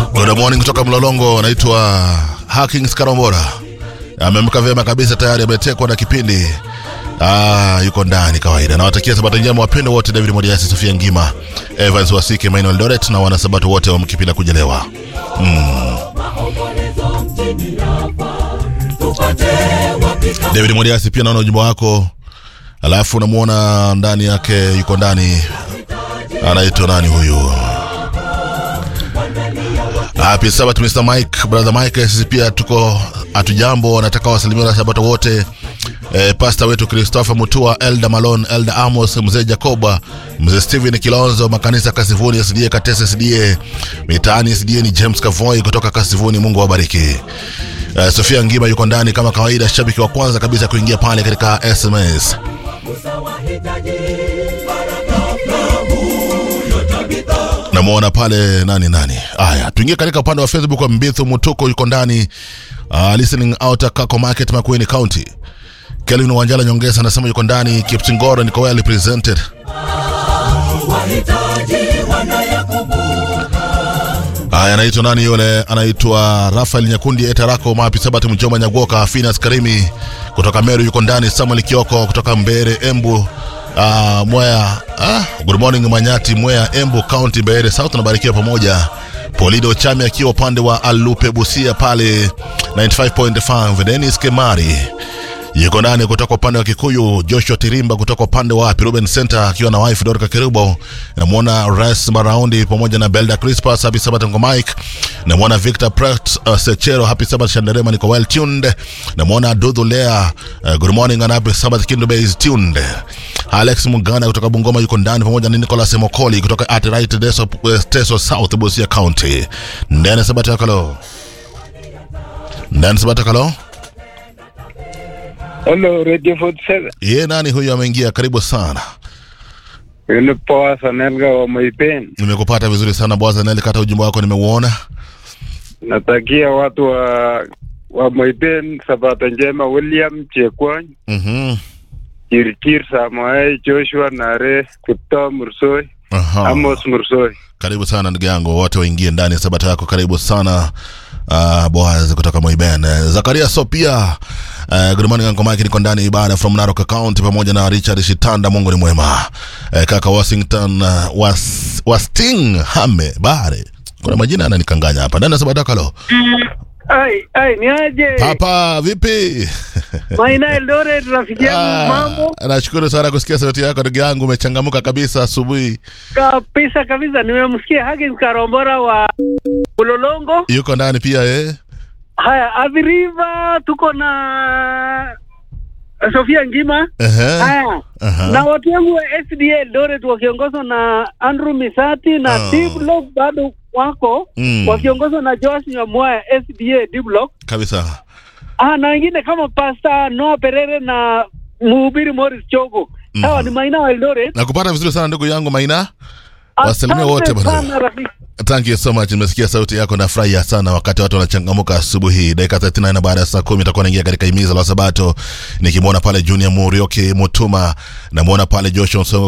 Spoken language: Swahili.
Good morning kutoka Mlolongo, anaitwa Hakings Karambora. Ameamka vyema kabisa, tayari ametekwa na kipindi. Ah, yuko ndani kawaida. Nawatakia sabato njema wapendo wote, David Modiasi, Sofia Ngima, Evans Wasike, Manuel Doret na wanasabato wote wa Mkipila kujelewa. David Modiasi, pia naona ujumbe wako, alafu namuona ndani yake, yuko ndani, anaitwa nani huyu? Happy Sabbath Mr. Mike, brother Mike, sisi pia tuko hatujambo, nataka wasalimia na sabato wote. E, pasta wetu Christopher Mutua, Elda Malone, Elda Amos, mzee Jacoba, mzee Steven Kilonzo, makanisa Kasivuni, SDA Katese, SDA mitaani, SDA ni James Kavoy kutoka Kasivuni. Mungu awabariki. E, Sofia Ngima yuko ndani kama kawaida, shabiki wa kwanza kabisa kuingia pale katika SMS. namwona pale nani nani. Haya, tuingie katika upande wa Facebook wa Mbithu Mutuko yuko ndani uh, listening out Kako Market Makueni County. Kelvin Wanjala Nyongesa anasema yuko ndani. Kipsingoro niko well represented. Haya, anaitwa nani yule? Anaitwa Rafael Nyakundi Etarako Mapi Sabat Mjoma Nyagoka Finas Karimi kutoka Meru yuko ndani. Samuel Kioko kutoka Mbere Embu uh, Mwea ah, good morning Manyati Mwea Embu County Mbeere South nabarikiwa pamoja. Polido Chami akiwa upande wa Alupe Busia pale 95.5 Dennis Kemari yuko ndani kutoka upande wa Kikuyu. Joshua Tirimba kutoka upande wa Ruben Center akiwa na wife Dorka Kerubo. Namwona Ras Maraundi pamoja na Belda Crispas. Happy Sabbath Ngo Mike. Namwona Victor Pratt uh, Sechero. Happy Sabbath Shanderema, niko well tuned. Namwona Dudhu Lea. Uh, good morning and happy Sabbath Kindo Base tuned. Alex Mugana kutoka Bungoma yuko ndani pamoja na Nicholas Mokoli kutoka Atright Teso, uh, Teso South Busia County. Ndani Sabbath yakalo. Ndani Sabbath yakalo. Hello, Radio 47. Ye nani huyu ameingia? Karibu sana. Yule poa Sanelga wa Moipen. Nimekupata vizuri sana bwana Neli, kata ujumbe wako nimeuona. Natakia watu wa wa Moipen sabato njema. William Chekwony, Mhm. Kirkir Samoei, Joshua Nare, Kipto Mursoi, Aha. Amos Mursoi. Karibu sana ndugu yangu, wote waingie ndani ya sabata yako. Karibu sana uh, Boaz kutoka Moiben. Eh, Zakaria Sopia uh, good morning Uncle Mike, niko ndani ya ibada from Narok County pamoja na Richard Shitanda. Mungu ni mwema. Uh, kaka Washington uh, was, Wasting Hame Bare, kuna majina yananikanganya hapa ndani ya sabata yako. Lo Ai, ai, ni aje? papa, vipi? Maina Eldoret rafiki yangu mambo Ah, nashukuru sana kusikia sauti yako ndugu yangu, umechangamuka kabisa asubuhi. kabisa kabisa. Nimemsikia Hakim Karombora wa Ulolongo. Yuko ndani pia eh? Haya, Aviriva tuko na Sofia Ngima. Ehe. Haya, Aha. na watu wangu wa SDA Eldoret wakiongozwa na Andrew Misati na Ah. D Block bado wako Mm. wakiongozwa na Joas Nyamwaya SDA D Block. Kabisa. Ah, na wengine kama Pastor Noah Perere na mhubiri Morris Chogo. Hawa Mhm. ni maina wa Eldoret. Nakupata vizuri sana ndugu yangu Maina. Wasalimia Asante wote bwana. sana rafiki. Thank you so much. Nimesikia sauti yako, nafurahia sana wakati watu wanachangamuka asubuhi. Dakika 34 baada ya saa kumi itakuwa naingia katika himiza la Sabato, nikimwona pale Junior Murioki Mutuma, namwona pale Joshua Nsongo